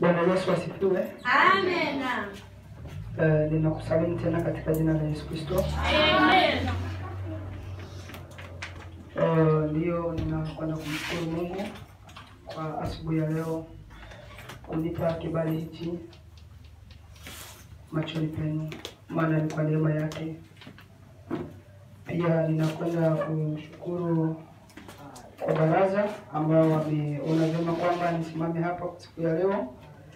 Bwana Yesu asifiwe. Amen. Eh, ninakusalimu tena katika jina la Yesu Kristo. Amen. Eh, Ndiyo, ninakwenda kumshukuru Mungu kwa asubuhi ya leo kunipa kibali hichi machoni penu, maana ni kwa neema yake. Pia ninakwenda kumshukuru kwa baraza ambao wameona vyema kwamba nisimame hapa kwa siku ya leo.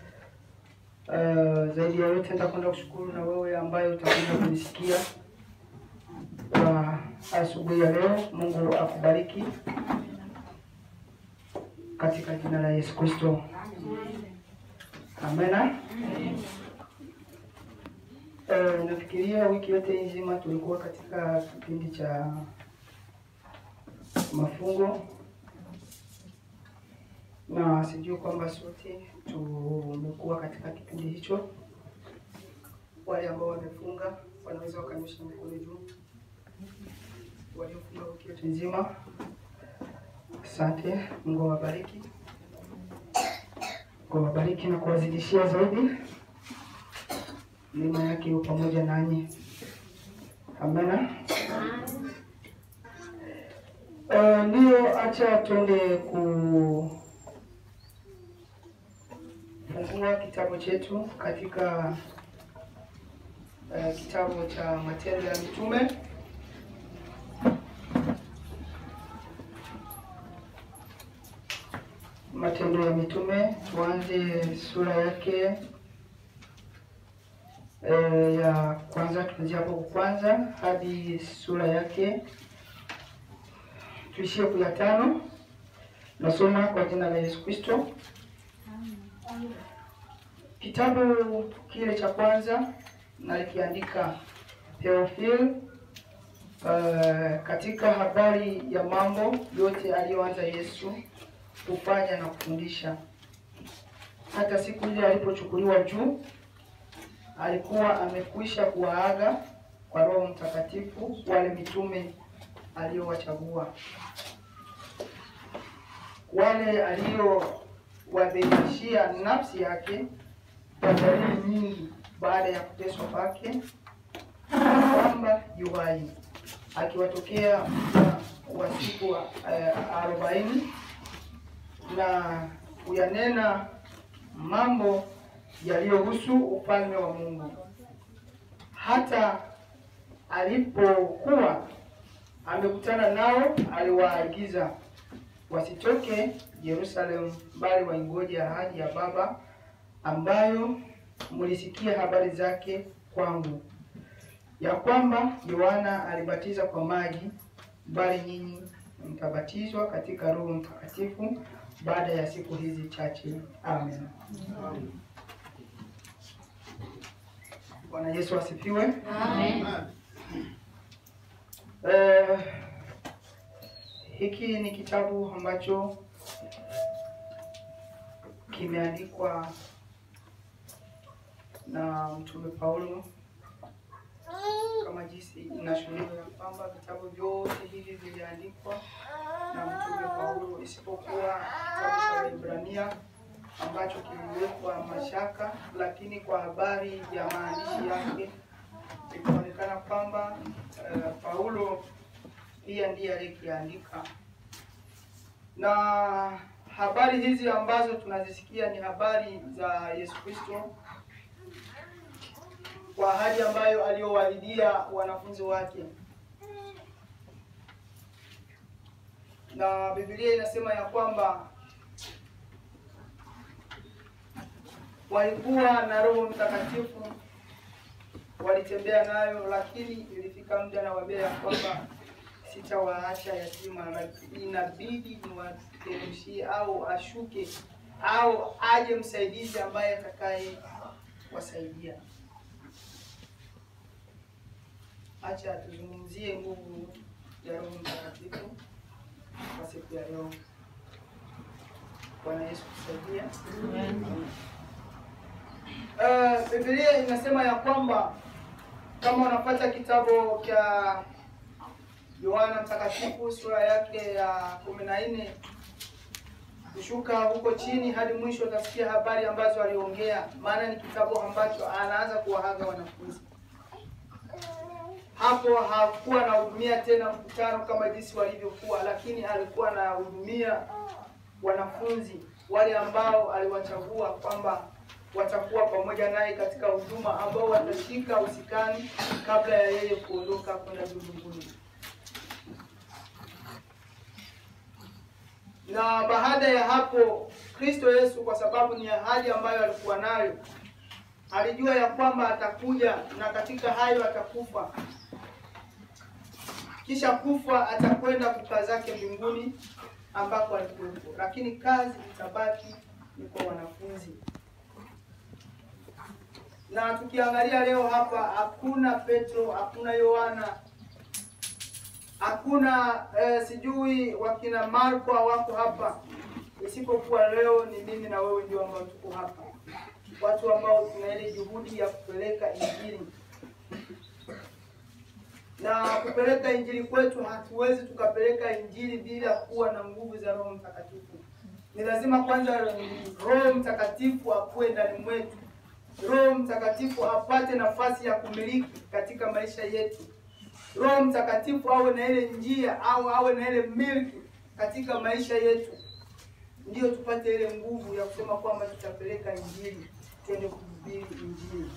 Uh, zaidi ya yote nitakwenda kushukuru na wewe ambaye utakwenda kunisikia kwa asubuhi ya leo. Mungu akubariki katika jina la Yesu Kristo, amena. Uh, nafikiria wiki yote nzima tulikuwa katika kipindi cha mafungo na sijui kwamba sote tumekuwa katika kipindi hicho. Wale ambao wamefunga wanaweza wakanyosha mikono juu, waliofunga wiki yote nzima, asante. Mungu awabariki, Mungu awabariki na kuwazidishia zaidi, neema yake iwe pamoja nanyi, amena. Uh, ndiyo, acha tuende ku fungua kitabu chetu katika uh, kitabu cha Matendo ya Mitume Matendo ya Mitume, tuanze sura yake uh, ya kwanza, tuanzia hapo kwanza hadi sura yake tuishie kwa tano. Nasoma kwa jina la Yesu Kristo. Kitabu kile cha kwanza nalikiandika Theophil, uh, katika habari ya mambo yote aliyoanza Yesu kufanya na kufundisha, hata siku ile alipochukuliwa juu, alikuwa amekwisha kuwaaga kwa Roho Mtakatifu wale mitume aliyowachagua, wale aliowadhihirishia nafsi yake kwa dalili nyingi baada ya kuteswa kwake, kwamba yuhai, akiwatokea muda wa siku uh, arobaini na kuyanena mambo yaliyohusu ufalme wa Mungu. Hata alipokuwa amekutana nao, aliwaagiza wasitoke Yerusalemu, bali waingoje ahadi ya Baba ambayo mlisikia habari zake kwangu, ya kwamba Yohana alibatiza kwa maji, bali nyinyi mtabatizwa katika Roho Mtakatifu baada ya siku hizi chache. Amen. Bwana Yesu asifiwe. Amen. Eh, hiki ni kitabu ambacho kimeandikwa na Mtume Paulo kama jinsi inashuhudiwa ya kwamba vitabu vyote hivi viliandikwa na Mtume Paulo isipokuwa kitabu cha Waebrania ambacho kiliwekwa mashaka, lakini kwa habari ya maandishi yake ikaonekana kwamba eh, Paulo pia ndiye aliyekiandika, na habari hizi ambazo tunazisikia ni habari za Yesu Kristo kwa ahadi ambayo aliyowahidia wanafunzi wake, na Biblia inasema ya kwamba walikuwa na Roho Mtakatifu, walitembea nayo, lakini ilifika muda na wabea ya kwamba sitawaacha yatima, na inabidi niwateremshie au ashuke au aje msaidizi ambaye atakaye wasaidia. Acha tuzungumzie nguvu ya Roho Mtakatifu kwa siku ya leo. Bwana Yesu kusaidia. Uh, Biblia inasema ya kwamba kama unapata kitabu cha Yohana Mtakatifu sura yake ya kumi na nne kushuka huko chini hadi mwisho utasikia habari ambazo aliongea, maana ni kitabu ambacho anaanza kuwahaga wanafunzi. Hapo hakuwa anahudumia tena mkutano kama jinsi walivyokuwa, lakini alikuwa anahudumia wanafunzi wale ambao aliwachagua kwamba watakuwa pamoja naye katika huduma, ambao watashika usikani kabla ya yeye kuondoka kwenda juu mbinguni. Na baada ya hapo, Kristo Yesu, kwa sababu ni ahadi ambayo alikuwa nayo, alijua ya kwamba atakuja na katika hayo atakufa, kisha kufa atakwenda kukaa zake mbinguni ambako alikuwepo, lakini kazi itabaki ni kwa wanafunzi. Na tukiangalia leo hapa, hakuna Petro, hakuna Yohana, hakuna eh, sijui wakina Marko wako hapa, isipokuwa leo ni mimi na wewe ndio ambao tuko hapa, watu ambao tuna ile juhudi ya kupeleka injili na kupeleka injili kwetu, hatuwezi tukapeleka injili bila kuwa na nguvu za Roho Mtakatifu. Ni lazima kwanza Roho Mtakatifu akuwe ndani mwetu, Roho Mtakatifu apate nafasi ya kumiliki katika maisha yetu. Roho Mtakatifu awe na ile njia au awe na ile milki katika maisha yetu, ndiyo tupate ile nguvu ya kusema kwamba tutapeleka injili, twende kuhubiri injili.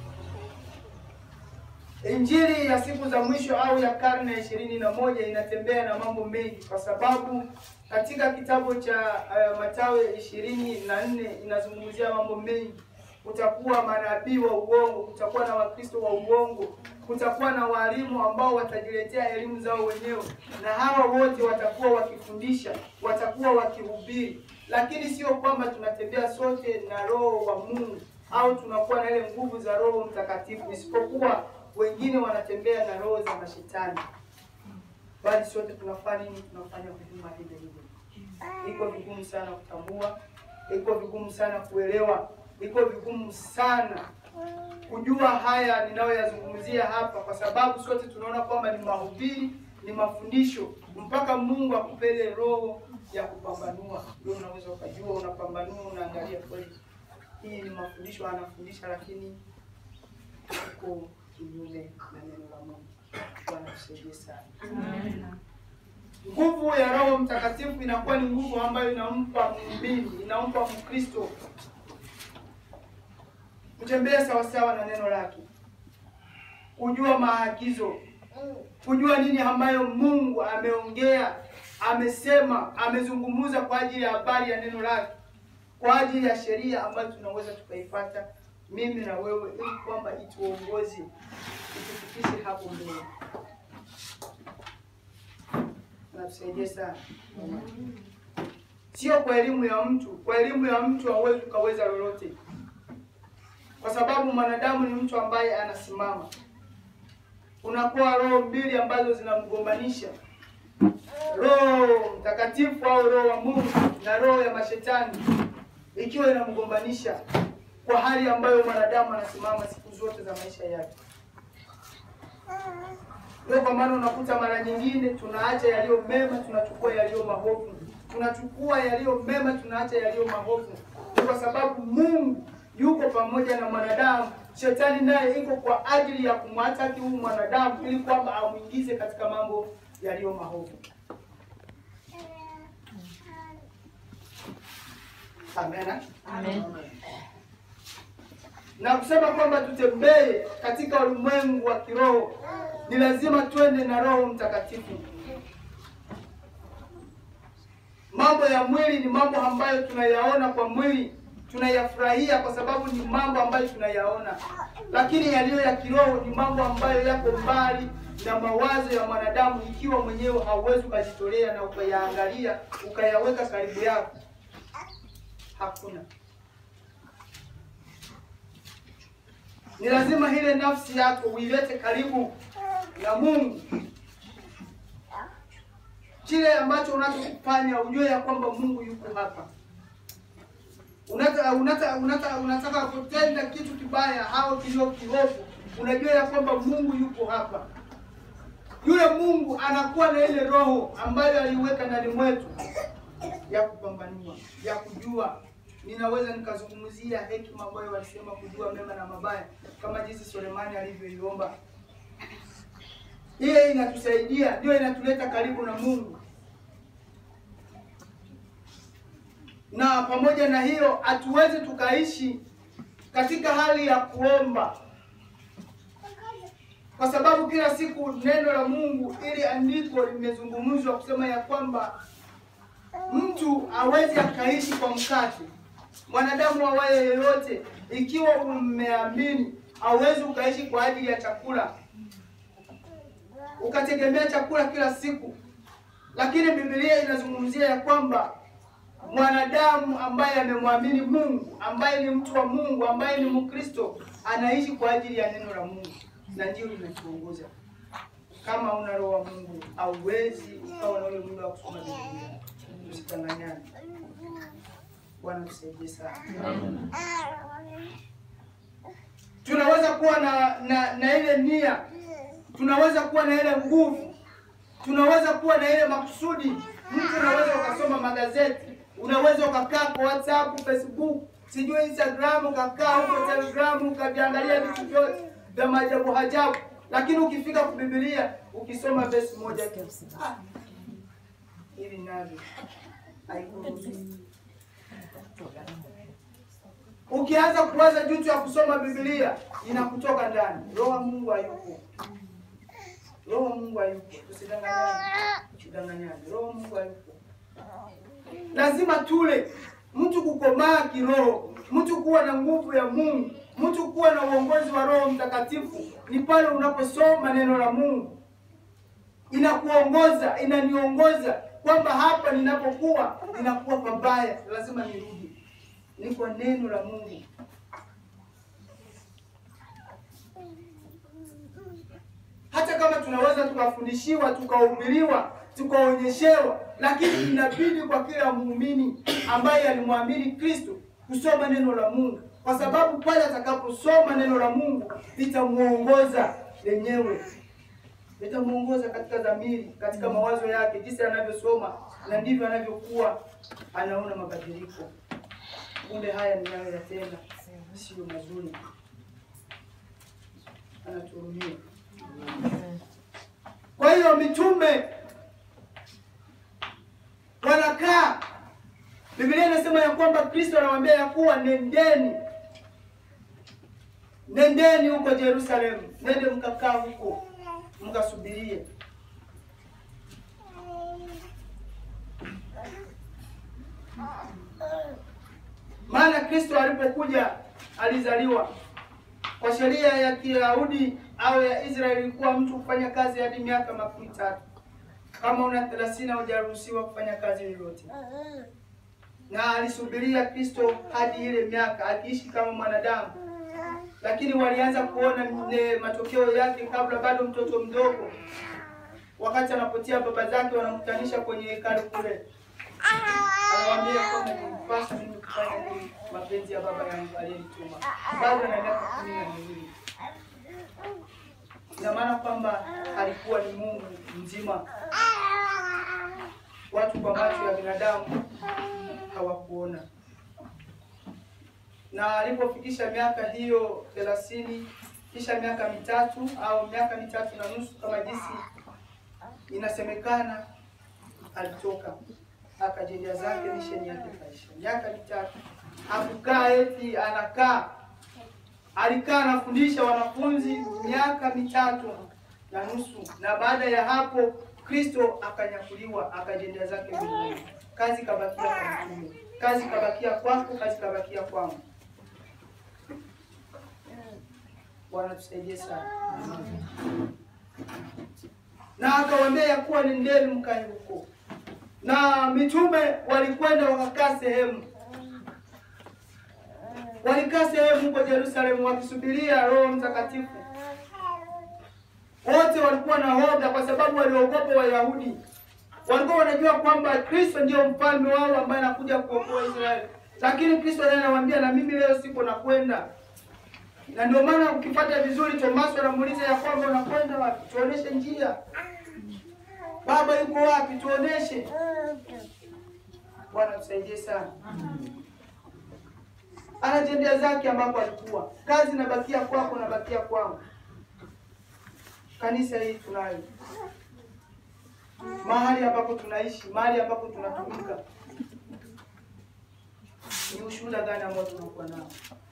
Injili ya siku za mwisho au ya karne ya ishirini na moja inatembea na mambo mengi, kwa sababu katika kitabu cha uh, Mathayo ishirini na nne inazungumzia mambo mengi. Kutakuwa manabii wa uongo, kutakuwa na Wakristo wa uongo, kutakuwa na walimu ambao watajiletea elimu zao wenyewe, na hawa wote watakuwa wakifundisha, watakuwa wakihubiri, lakini sio kwamba tunatembea sote na Roho wa Mungu au tunakuwa na ile nguvu za Roho Mtakatifu, isipokuwa wengine wanatembea na roho za mashetani, bali sote tunafanya nini? Tunafanya huduma ile ile. Iko vigumu sana kutambua, iko vigumu sana kuelewa, iko vigumu sana kujua haya ninayoyazungumzia hapa, kwa sababu sote tunaona kwamba ni mahubiri, ni mafundisho, mpaka Mungu akupele roho ya kupambanua, ndio unaweza ukajua, unapambanua, unaangalia kweli, hii ni mafundisho anafundisha, lakini uko kinyume na neno la Mungu. Bwana tusaidie sana. Nguvu ya Roho Mtakatifu inakuwa ni nguvu ambayo inampa muumini, inampa Mkristo kutembea sawasawa na neno lake, kujua maagizo, kujua nini ambayo Mungu ameongea, amesema, amezungumza kwa ajili ya habari ya neno lake, kwa ajili ya sheria ambayo tunaweza tukaipata mimi na wewe, ili kwamba ituongoze, itufikishe hapo mbele. Natusaidie sana, sio kwa elimu ya mtu. Kwa elimu ya mtu hauwezi ukaweza lolote, kwa sababu mwanadamu ni mtu ambaye anasimama. Unakuwa roho mbili ambazo zinamgombanisha, Roho Mtakatifu au roho wa Mungu na roho ya mashetani, ikiwa inamgombanisha kwa hali ambayo mwanadamu anasimama siku zote za maisha yake. Ndio kwa maana unakuta mara nyingine tunaacha yaliyo mema, tunachukua yaliyo maovu, tunachukua yaliyo mema, tunaacha yaliyo maovu. Ni kwa sababu Mungu yuko pamoja na mwanadamu. Shetani naye iko kwa ajili ya kumwataki huyu mwanadamu, ili kwamba amwingize katika mambo yaliyo maovu. Amen. Amen. na kusema kwamba tutembee katika ulimwengu wa kiroho, ni lazima twende na Roho Mtakatifu. Mambo ya mwili ni mambo ambayo tunayaona kwa mwili, tunayafurahia kwa sababu ni mambo ambayo tunayaona, lakini yaliyo ya kiroho ni mambo ambayo yako mbali na mawazo ya mwanadamu, ikiwa mwenyewe hauwezi ukajitolea na ukayaangalia ukayaweka karibu yako, hakuna ni lazima ile nafsi yako uilete karibu na Mungu. Kile ambacho unachokifanya ujue ya kwamba Mungu yuko hapa. Unataka unataka unataka unataka kutenda kitu kibaya au kilio kiovu, unajua ya kwamba Mungu yuko hapa. Yule Mungu anakuwa na ile roho ambayo aliweka ndani mwetu, ya kupambanua, ya kujua. Ninaweza nikazungumzia hekima ambayo walisema kujua mema na mabaya, kama jinsi Sulemani alivyoiomba. Hiyo inatusaidia, ndio inatuleta karibu na Mungu. Na pamoja na hiyo, hatuwezi tukaishi katika hali ya kuomba, kwa sababu kila siku neno la Mungu, ili andiko limezungumzwa kusema ya kwamba mtu hawezi akaishi kwa mkate. Mwanadamu awaye yeyote, ikiwa umeamini, hauwezi ukaishi kwa ajili ya chakula ukategemea chakula kila siku, lakini Biblia inazungumzia ya kwamba mwanadamu ambaye amemwamini Mungu, ambaye ni mtu wa Mungu, ambaye ni Mkristo, anaishi kwa ajili ya neno la Mungu, na ndio linatuongoza. Kama una roho wa Mungu, hauwezi ukawa na ule muda wa kusoma Biblia. Tusidanganyane. Bwana tusaidie sana. Tunaweza kuwa na, na, na ile nia tunaweza kuwa na ile nguvu, tunaweza kuwa na ile makusudi. Mtu unaweza ukasoma magazeti, unaweza ukakaa kwa WhatsApp, Facebook, sijui Instagram, ukakaa huko Telegram, ukaviangalia vitu vyote vya maajabu ajabu, lakini ukifika kwa Biblia ukisoma verse moja tu, ah, hili navyo haikuruhusu. Ukianza kuwaza juu ya kusoma Biblia inakutoka ndani, roho wa Mungu hayupo. Roho wa Mungu hayupo. Tusidanganyane. Tusidanganyane. Roho wa Mungu hayupo. Lazima tule. Mtu kukomaa kiroho, mtu kuwa na nguvu ya Mungu, mtu kuwa na uongozi wa Roho Mtakatifu ni pale unaposoma neno la Mungu. Inakuongoza, inaniongoza kwamba hapa ninapokuwa ninakuwa pabaya, lazima nirudi. Ni kwa neno la Mungu. hata kama tunaweza tukafundishiwa tukahubiriwa tukaonyeshewa, lakini inabidi kwa kila muumini ambaye alimwamini Kristo kusoma neno la Mungu, kwa sababu pale atakaposoma neno la Mungu litamuongoza lenyewe, litamuongoza katika dhamiri, katika mawazo yake, jinsi anavyosoma na ndivyo anavyokuwa anaona mabadiliko. Kumbe haya ninayoyatenda sio mazuri, anatuhurumia. Kwa hiyo mitume wanakaa, Biblia inasema ya kwamba Kristo anawaambia ya kuwa nendeni, nendeni huko Yerusalemu, nende mkakaa huko mkasubirie. Maana Kristo alipokuja alizaliwa kwa sheria ya Kiyahudi au ya Israeli ilikuwa mtu kufanya kazi hadi miaka makumi tatu. Kama una thelathini hujaruhusiwa kufanya kazi yoyote, na alisubiria Kristo hadi ile miaka akiishi kama mwanadamu, lakini walianza kuona ne matokeo yake kabla bado mtoto mdogo. Wakati anapotia baba zake, wanamkutanisha kwenye hekalu kule, anawaambia kwamba nilipaswa mimi kufanya nini mapenzi ya baba yangu aliyenituma. Bado ana miaka kumi na miwili ina maana kwamba alikuwa ni Mungu mzima. Watu kwa macho ya binadamu hawakuona, na alipofikisha miaka hiyo thelathini, kisha miaka mitatu au miaka mitatu na nusu kama jinsi inasemekana, alitoka akajendia zake misheni yake kaisha. Miaka mitatu hakukaa eti anakaa alikaa anafundisha wanafunzi miaka mitatu na nusu, na baada ya hapo Kristo akanyakuliwa akajendia zake mbinguni. Kazi kabakia kwa mtume, kazi kabakia kwako, kazi kabakia kwangu. Bwana tusaidie sana. Na akawaambia ya kuwa nendeni mkae huko, na mitume walikwenda wakakaa sehemu walikaa sehemu huko Yerusalemu wakisubiria Roho Mtakatifu. Wote walikuwa na hoga, kwa sababu waliogopa Wayahudi. Walikuwa wanajua kwamba Kristo ndio mfalme wao ambaye anakuja kuokoa Israeli, lakini Kristo naye anawaambia na mimi leo sipo nakwenda. Na ndio maana ukipata vizuri, Tomaso anamuuliza ya kwamba unakwenda wapi? Tuoneshe njia. Baba yuko wapi? Tuoneshe. Bwana tusaidie sana. Anatendea zake ambapo alikuwa kazi nabakia kwako, nabakia kwangu. Kanisa hii tunayo mahali ambapo tunaishi, mahali ambapo tunatumika, ni ushuhuda gani ambao tunakuwa nao?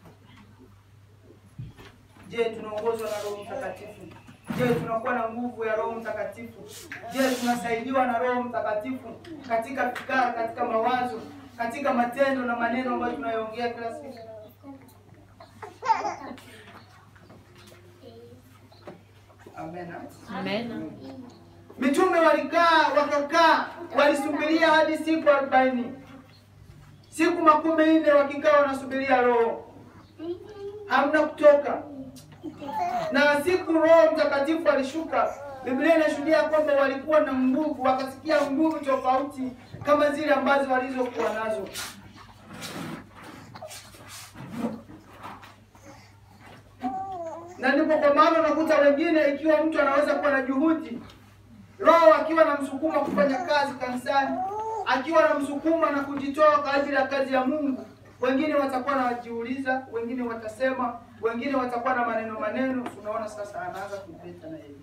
Je, tunaongozwa na Roho Mtakatifu? Je, tunakuwa na nguvu ya Roho Mtakatifu? Je, tunasaidiwa na Roho Mtakatifu katika fikra, katika mawazo, katika matendo na maneno ambayo tunayoongea kila siku? Amen. Amen. Mitume walikaa wakakaa, walisubiria hadi siku arobaini, siku makumi nne wakikaa wanasubiria Roho, hamna kutoka. Na siku Roho Mtakatifu alishuka, Biblia inashuhudia kwamba walikuwa na nguvu, wakasikia nguvu tofauti kama zile ambazo walizokuwa nazo. Na ndipo kwa maana unakuta wengine, ikiwa mtu anaweza kuwa na juhudi Roho akiwa na msukuma kufanya kazi kanisani, akiwa na msukuma na kujitoa kwa ajili ya kazi ya Mungu, wengine watakuwa na wajiuliza, wengine watasema, wengine watakuwa na maneno maneno. Unaona sasa, anaanza kuleta na yeye,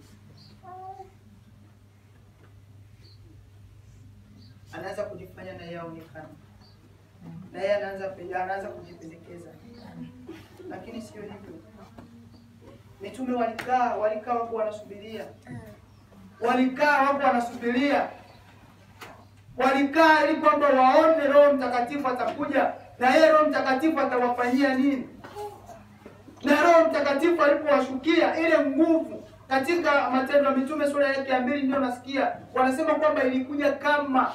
anaanza kujifanya na yeye aonekane, na yeye anaanza anaanza kujipendekeza, lakini sio hivyo. Mitume walikaa walikaa wako wanasubiria walikaa wako wanasubiria, walikaa ili kwamba waone Roho Mtakatifu atakuja na yeye Roho Mtakatifu atawafanyia nini. Na Roho Mtakatifu alipowashukia ile nguvu, katika Matendo ya Mitume sura yake ya mbili ndio nasikia wanasema kwamba ilikuja kama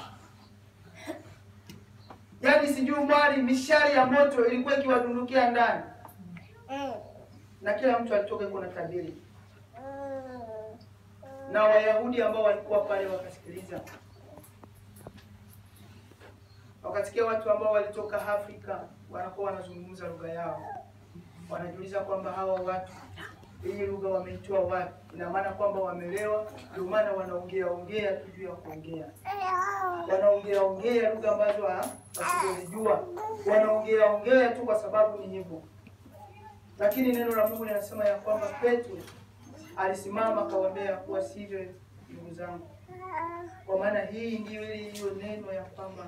yaani, sijui mwali, mishari ya moto ilikuwa ikiwadundukia ndani, na kila mtu alitoka iko na tabiri na Wayahudi ambao walikuwa pale wakasikiliza, wakasikia watu ambao walitoka Afrika wanakuwa wanazungumza lugha yao, wanajiuliza kwamba hawa watu hii lugha wameitoa wapi? Ina maana kwamba wamelewa, ndio maana wanaongea ongea tu juu ya kuongea, wanaongea ongea lugha ambazo wasizozijua, wanaongea ongea tu kwa sababu ni hivyo. Lakini neno la Mungu linasema ya kwamba Petro alisimama akawaambia kuwa sivyo, ndugu zangu, kwa maana hii ndiyo ile iliyo neno ya kwamba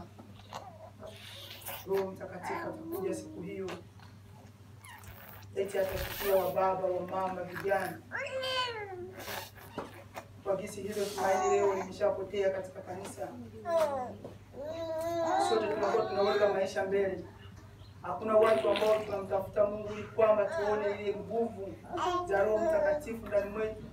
Roho Mtakatifu atakuja siku hiyo, eti atafikia wa baba wa mama, vijana. Kwa gisi hilo tumaini leo limeshapotea katika kanisa. Sote tunakuwa tunaweka maisha mbele Hakuna watu ambao tunamtafuta Mungu ili kwamba tuone ile nguvu za Roho Mtakatifu ndani mwetu.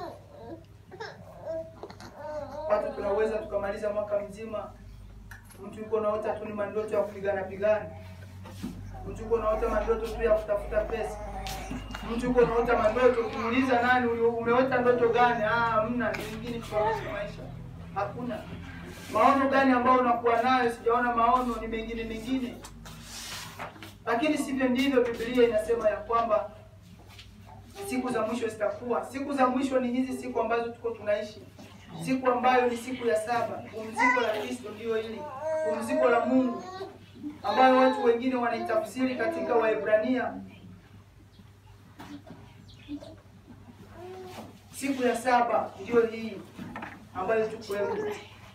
Watu tunaweza tukamaliza mwaka mzima, mtu yuko naota tu ni mandoto ya kupigana pigana, mtu yuko naota mandoto tu ya kutafuta pesa, mtu yuko naota mandoto. Ukiuliza nani umeota ndoto gani? Ah, mna nyingine tunaoishi maisha, hakuna maono gani ambayo unakuwa nayo. Sijaona maono, ni mengine mengine lakini sivyo ndivyo Biblia inasema ya kwamba siku za mwisho zitakuwa. Siku za mwisho ni hizi siku ambazo tuko tunaishi, siku ambayo ni siku ya saba, pumziko la Kristo ndio hili, pumziko la Mungu ambayo watu wengine wanaitafsiri katika Waebrania siku ya saba ndio hii ambayo tuko leo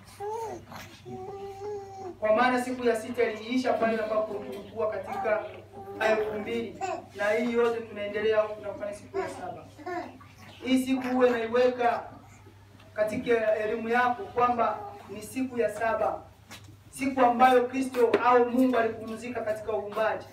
kwa maana siku ya sita iliisha pale ambapo tulikuwa katika elfu mbili na hii yote tunaendelea huku tunafanya siku ya saba. Hii siku huwe naiweka katika elimu yako kwamba ni siku ya saba, siku ambayo Kristo au Mungu alipumzika katika uumbaji,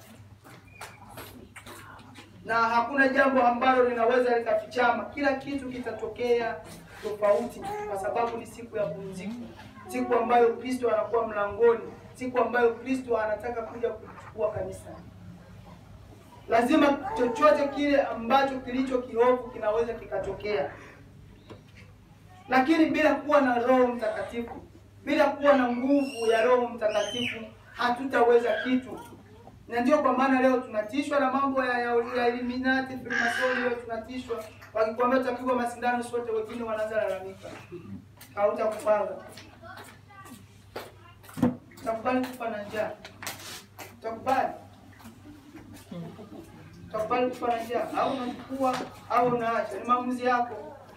na hakuna jambo ambalo linaweza likafichama. Kila kitu kitatokea tofauti, kwa sababu ni siku ya pumziko siku ambayo Kristo anakuwa mlangoni, siku ambayo Kristo anataka kuja kuchukua kanisa. Lazima chochote kile ambacho kilicho kiovu kinaweza kikatokea, lakini bila kuwa na Roho Mtakatifu, bila kuwa na nguvu ya Roho Mtakatifu hatutaweza kitu. Na ndio kwa maana leo tunatishwa na mambo ya, ya, ya Illuminati, Freemason. Leo tunatishwa wakikwambia tutapigwa masindano sote, wengine wanaanza lalamika, hautakupanga Utakubali kufa na njaa? Utakubali? Utakubali kufa na njaa au unachukua au unaacha? Ni maamuzi yako.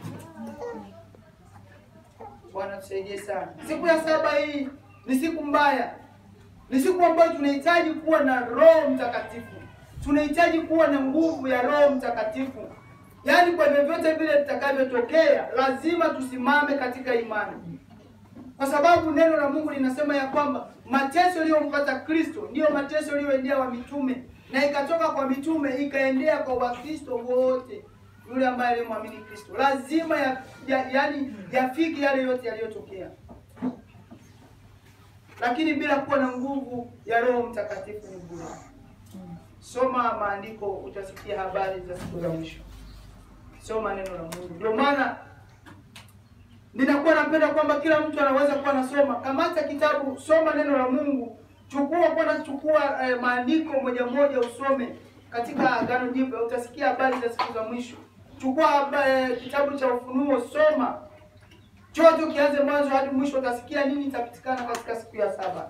Bwana tusaidie sana. Siku ya saba hii ni siku mbaya, ni siku ambayo tunahitaji kuwa na Roho Mtakatifu, tunahitaji kuwa na nguvu ya Roho Mtakatifu. Yaani, kwa vyovyote vile vitakavyotokea, lazima tusimame katika imani, kwa sababu neno la Mungu linasema ya kwamba mateso yaliyompata Kristo ndiyo mateso yaliyoendea wa mitume, na ikatoka kwa mitume ikaendea kwa Wakristo wote yule ambaye aliyemwamini Kristo lazima ya, ya, yani yafiki yale yote yaliyotokea, lakini bila kuwa na nguvu ya Roho Mtakatifu ni bure. Soma maandiko, utasikia habari za siku za mwisho. Soma neno la Mungu. Ndio maana ninakuwa napenda kwamba kila mtu anaweza kuwa anasoma. Kamata kitabu, soma neno la Mungu, chukua kwanza, chukua eh, maandiko moja moja usome katika Agano Jipya, utasikia habari za siku za mwisho. Chukua eh, kitabu cha Ufunuo, soma chote, ukianze mwanzo hadi mwisho, utasikia nini itapatikana katika siku ya saba.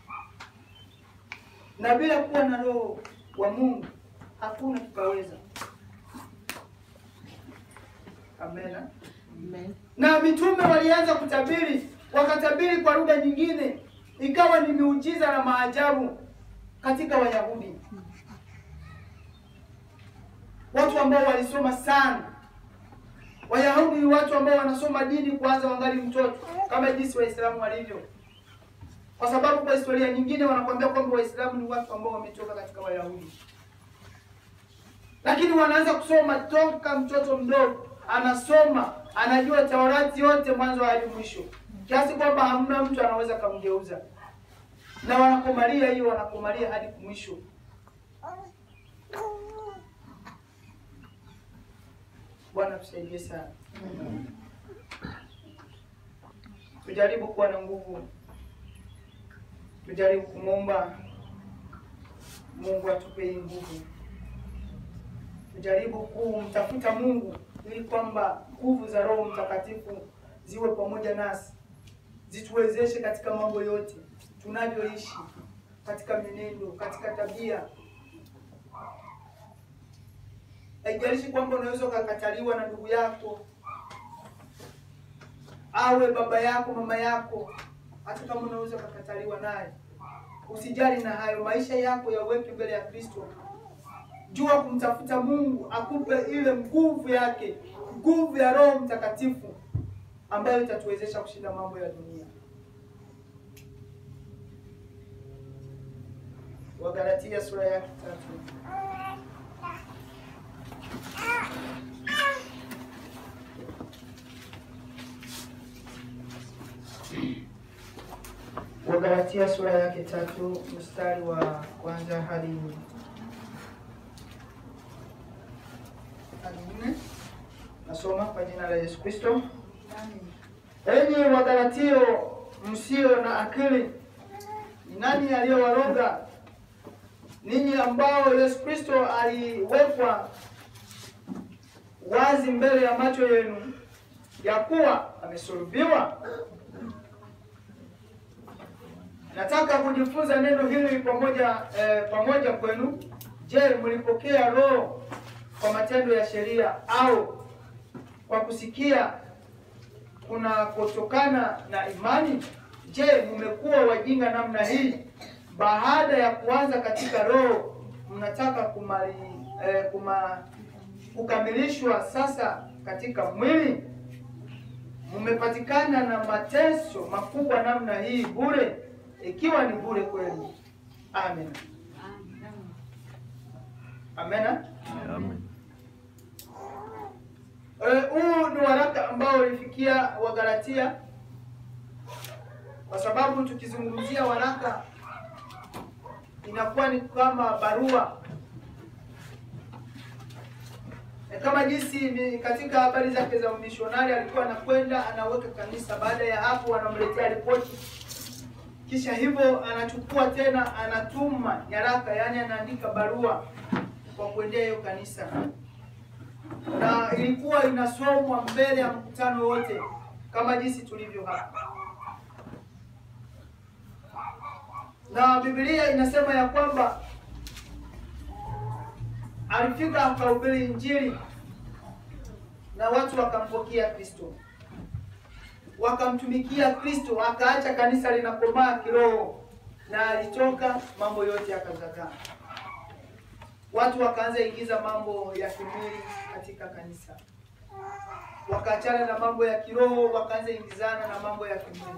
Na bila kuwa na roho wa Mungu hakuna tutaweza. Amena. Amen. Na mitume walianza kutabiri, wakatabiri kwa lugha nyingine, ikawa ni miujiza na maajabu katika Wayahudi, watu ambao walisoma sana. Wayahudi ni watu ambao wanasoma dini kuanza wangali mtoto, kama jinsi Waislamu walivyo, kwa sababu kwa historia nyingine wanakuambia kwamba Waislamu ni watu ambao wametoka katika Wayahudi, lakini wanaanza kusoma toka mtoto mdogo anasoma anajua Taurati yote mwanzo hadi mwisho, kiasi kwamba hamna mtu anaweza kumgeuza, na wanakomalia hiyo, wanakomalia hadi mwisho. Bwana tusaidie sana, tujaribu kuwa na nguvu, tujaribu kumwomba Mungu atupe hii nguvu, tujaribu kumtafuta Mungu ili kwamba nguvu za Roho Mtakatifu ziwe pamoja nasi, zituwezeshe katika mambo yote tunavyoishi, katika mienendo, katika tabia. Haijalishi kwamba unaweza ukakataliwa na ndugu yako, awe baba yako, mama yako, hata kama unaweza ukakataliwa naye, usijali na hayo. Maisha yako yaweke mbele ya Kristo. Jua kumtafuta Mungu akupe ile nguvu yake, nguvu ya Roho Mtakatifu ambayo itatuwezesha kushinda mambo ya dunia. Wagalatia sura yake tatu. Wagalatia sura yake tatu mstari wa kwanza hadi hadi nne. Nasoma kwa jina la Yesu Kristo. Enyi Wagalatio msio na akili, ni nani aliyowaroga ninyi ambao Yesu Kristo aliwekwa wazi mbele ya macho yenu ya kuwa amesulubiwa? Nataka kujifunza neno hili pamoja eh, pamoja kwenu. Je, mlipokea roho kwa matendo ya sheria au kwa kusikia kunakotokana na imani? Je, mmekuwa wajinga namna hii? Baada ya kuanza katika roho, mnataka kumali, eh, kuma, kukamilishwa sasa katika mwili? Mmepatikana na mateso makubwa namna hii bure, ikiwa ni bure kwenu. Amen. Amena. Amen. Huu ni waraka ambao ulifikia Wagalatia, kwa sababu tukizungumzia waraka inakuwa ni kama barua e, kama jinsi ni katika habari zake za umishonari, alikuwa anakwenda anaweka kanisa, baada ya hapo anamletea ripoti, kisha hivyo anachukua tena anatuma nyaraka, yaani anaandika barua kwa kuendea hiyo kanisa na ilikuwa inasomwa mbele ya mkutano wote kama jinsi tulivyo hapa. na Biblia inasema ya kwamba alifika akahubiri Injili na watu wakampokea Kristo, wakamtumikia Kristo, akaacha kanisa linakomaa kiroho, na alitoka, mambo yote yakazagaa. Watu wakaanza ingiza mambo ya kimwili katika kanisa, wakaachana na mambo ya kiroho, wakaanza ingizana na mambo ya kimwili.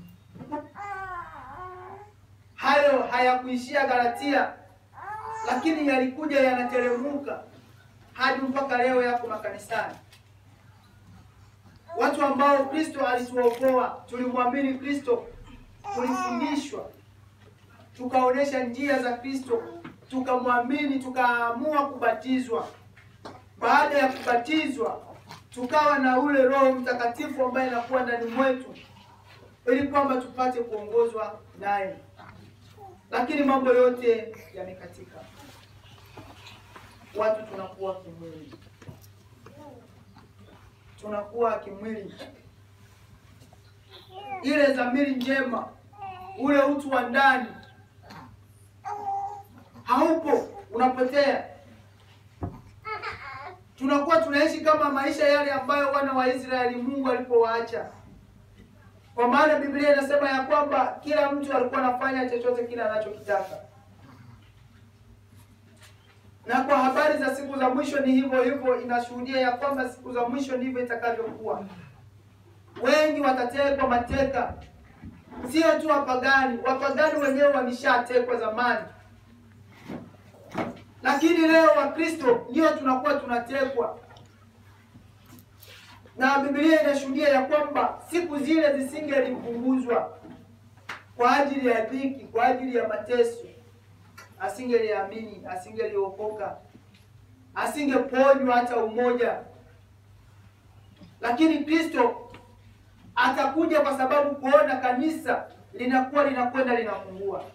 Hayo hayakuishia Galatia, lakini yalikuja yanateremka hadi mpaka leo yako makanisani. Watu ambao Kristo alituokoa, tulimwamini Kristo, tulifundishwa, tukaonesha njia za Kristo, tukamwamini, tukaamua kubatizwa. Baada ya kubatizwa, tukawa na ule Roho Mtakatifu ambaye anakuwa ndani mwetu, ili kwamba tupate kuongozwa naye, lakini mambo yote yamekatika. Watu tunakuwa kimwili, tunakuwa kimwili. Ile dhamiri njema, ule utu wa ndani haupo, unapotea. Tunakuwa tunaishi kama maisha yale ambayo wana wa Israeli Mungu alipowaacha, kwa maana Biblia inasema ya kwamba kila mtu alikuwa anafanya chochote kile anachokitaka na kwa habari za siku za mwisho ni hivyo hivyo, inashuhudia ya kwamba siku za mwisho ndivyo itakavyokuwa. Wengi watatekwa mateka, sio tu wapagani. Wapagani wenyewe walishatekwa zamani, lakini leo Wakristo ndio tunakuwa tunatekwa, na Biblia inashuhudia ya kwamba siku zile zisingelipunguzwa kwa ajili ya dhiki, kwa ajili ya mateso asingeliamini, asingeliokoka, asingeponywa hata umoja. Lakini Kristo atakuja kwa sababu kuona kanisa linakuwa linakwenda linapungua.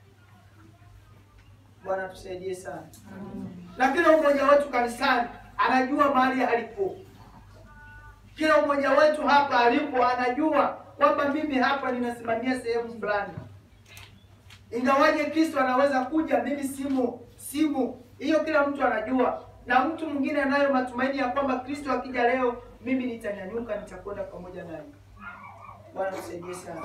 Bwana tusaidie sana. Na kila mmoja wetu kanisani anajua mahali alipo. Kila mmoja wetu hapa alipo anajua kwamba mimi hapa ninasimamia sehemu fulani ingawaje Kristo anaweza kuja, mimi simo simo. Hiyo kila mtu anajua, na mtu mwingine anayo matumaini ya kwamba Kristo akija leo, mimi nitanyanyuka, nitakwenda pamoja naye. Bwana tusaidie sana,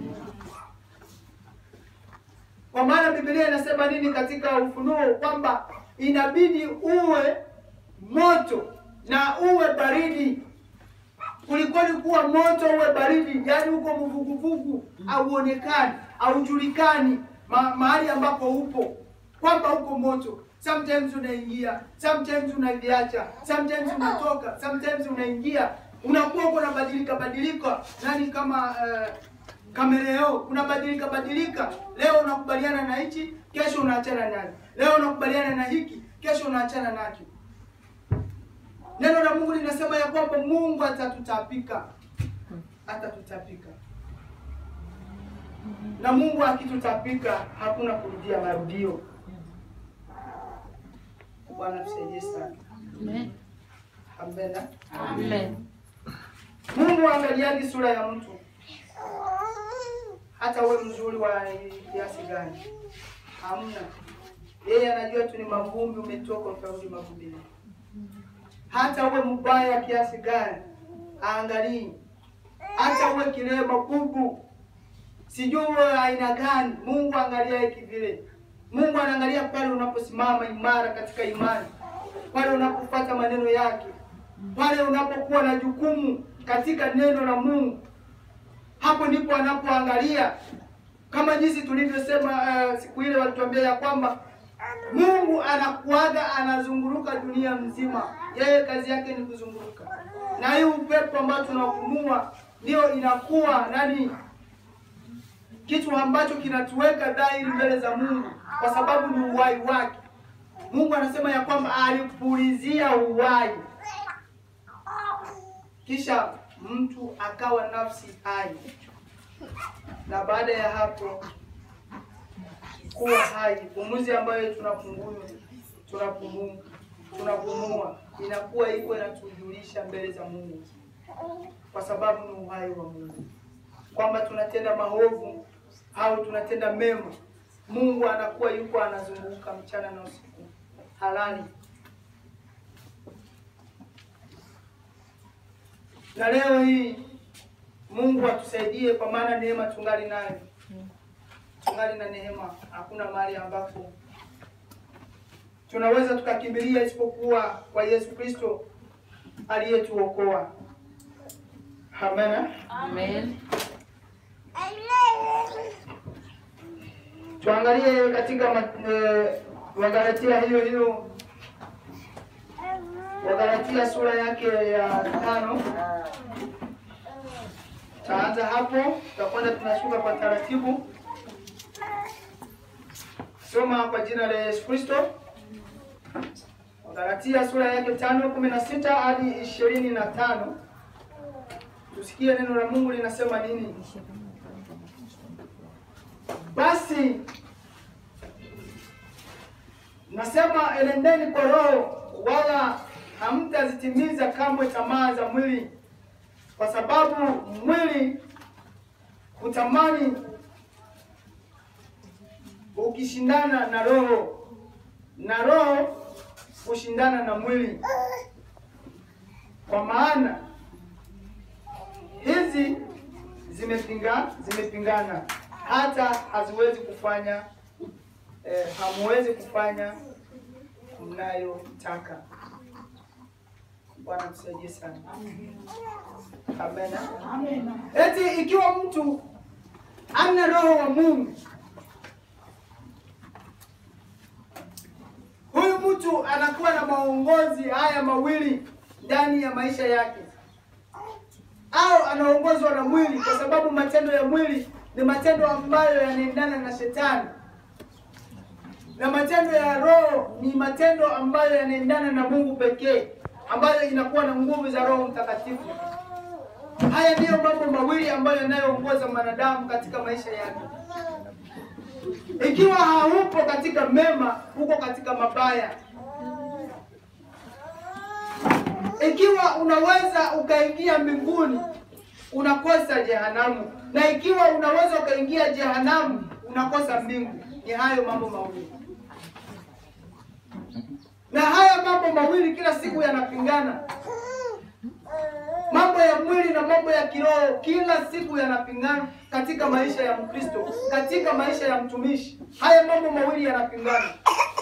kwa maana Biblia inasema nini katika Ufunuo? Kwamba inabidi uwe moto na uwe baridi. Kulikoni kuwa moto uwe baridi, yaani uko mvuguvugu, hauonekani, haujulikani ma mahali ambapo upo, kwamba uko moto. Sometimes unaingia, sometimes unaviacha, sometimes unatoka, sometimes unaingia, unakuwa uko unabadilika badilika, nani kama uh, kameleo unabadilika badilika. Leo unakubaliana na hichi, kesho unaachana nacho. Leo unakubaliana na hiki, kesho unaachana nacho. Neno la Mungu linasema ya kwamba Mungu atatutapika, atatutapika, na Mungu akitutapika hakuna kurudia marudio. Bwana tusaidie sana. Amen. Amena. Amen. Mungu angaliagi sura ya mtu, hata uwe mzuri wa kiasi gani, hamna. Yeye anajua tu ni mavumbi, umetoka utarudi mavumbini. Hata uwe mbaya kiasi gani, aangalii. Hata uwe kilema bubu, sijui uwe aina gani, Mungu angalia hiki vile. Mungu anaangalia pale unaposimama imara katika imani, pale unapofuata maneno yake, pale unapokuwa na jukumu katika neno la Mungu. Hapo ndipo anapoangalia, kama jinsi tulivyosema uh, siku ile walituambia ya kwamba Mungu anakuaga anazunguruka dunia mzima, yeye kazi yake ni kuzunguruka, na hii upepo ambao tunapumua ndio inakuwa nani, kitu ambacho kinatuweka dhahiri mbele za Mungu, kwa sababu ni uhai wake. Mungu anasema ya kwamba alipulizia uhai, kisha mtu akawa nafsi hai, na baada ya hapo kuwa hai, pumuzi ambayo tunapumua tunapumua tunapumua inakuwa iko inatujulisha mbele za Mungu, kwa sababu ni uhai wa Mungu, kwamba tunatenda maovu au tunatenda mema, Mungu anakuwa yuko anazunguka mchana na usiku, halali. Na leo hii Mungu atusaidie, kwa maana neema tungali nayo, tungali na neema. Hakuna mahali ambapo tunaweza tukakimbilia isipokuwa kwa Yesu Kristo aliyetuokoa. Amen. Amen. Tuangalie katika ma- eh, Wagalatia hiyo hiyo, Wagalatia sura yake ya tano. Taanza hapo, tutakwenda tunashuka kwa taratibu. Soma kwa jina la Yesu Kristo. Wagalatia sura yake tano kumi na sita hadi ishirini na tano. Tusikie neno la Mungu linasema nini. Basi nasema enendeni kwa Roho, wala hamtazitimiza kamwe tamaa za mwili, kwa sababu mwili hutamani ukishindana na Roho, na Roho hushindana na mwili. Kwa maana hizi zimepinga zimepingana hata haziwezi kufanya eh, hamuwezi kufanya mnayotaka. Bwana tusaidie sana. Amen. Eti ikiwa mtu ana roho wa Mungu, huyu mtu anakuwa na maongozi haya mawili ndani ya maisha yake, au anaongozwa na mwili, kwa sababu matendo ya mwili ni matendo ambayo yanaendana na shetani, na matendo ya roho ni matendo ambayo yanaendana na Mungu pekee, ambayo inakuwa na nguvu za Roho Mtakatifu. Haya ndiyo mambo mawili ambayo yanayoongoza mwanadamu katika maisha yake. Ikiwa haupo katika mema, uko katika mabaya. Ikiwa unaweza ukaingia mbinguni, unakosa jehanamu, na ikiwa unaweza ukaingia jehanamu, unakosa mbingu. Ni hayo mambo mawili, na haya mambo mawili kila siku yanapingana. Mambo ya mwili na mambo ya kiroho kila siku yanapingana katika maisha ya Mkristo, katika maisha ya mtumishi. Haya mambo mawili yanapingana,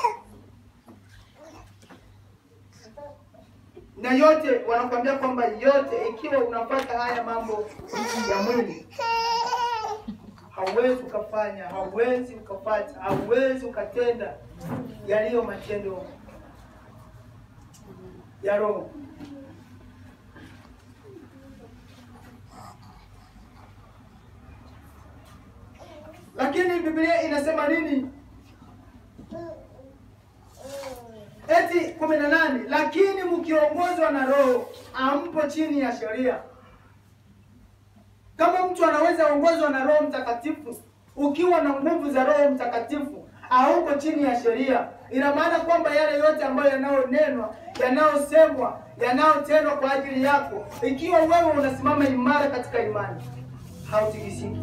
na yote wanakuambia kwamba yote, ikiwa unapata haya mambo ya mwili, hauwezi ukafanya, hauwezi ukapata, hauwezi ukatenda yaliyo matendo ya Roho. Lakini Biblia inasema nini? Eti kumi na nane, lakini mkiongozwa na Roho ampo chini ya sheria. Kama mtu anaweza ongozwa na Roho Mtakatifu, ukiwa na nguvu za Roho Mtakatifu, hauko chini ya sheria, ina maana kwamba yale yote ambayo yanayonenwa, yanayosemwa, yanayotendwa kwa ajili yako, ikiwa wewe unasimama imara katika imani, hautikisiki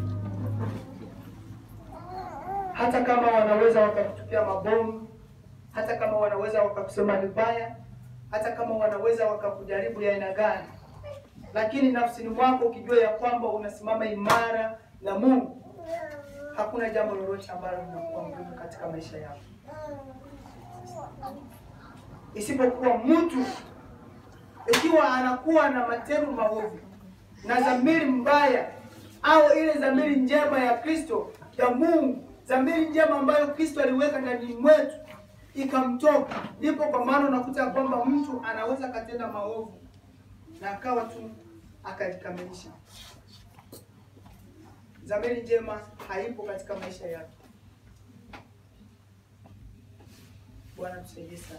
hata kama wanaweza wakakutupia mabomu, hata kama wanaweza wakakusema vibaya, hata kama wanaweza wakakujaribu ya aina gani, lakini nafsini mwako ukijua ya kwamba unasimama imara na Mungu, hakuna jambo lolote ambalo linakuwa ngumu katika maisha yako, isipokuwa mtu ikiwa anakuwa na matendo maovu na dhamiri mbaya au ile dhamiri njema ya Kristo ya Mungu dhamiri njema ambayo Kristo aliweka ndani mwetu ikamtoka, ndipo kwa maana unakuta ya kwamba mtu anaweza akatenda maovu na akawa tu akalikamilisha. Dhamiri njema haipo katika maisha yake. Bwana tusaidie sana.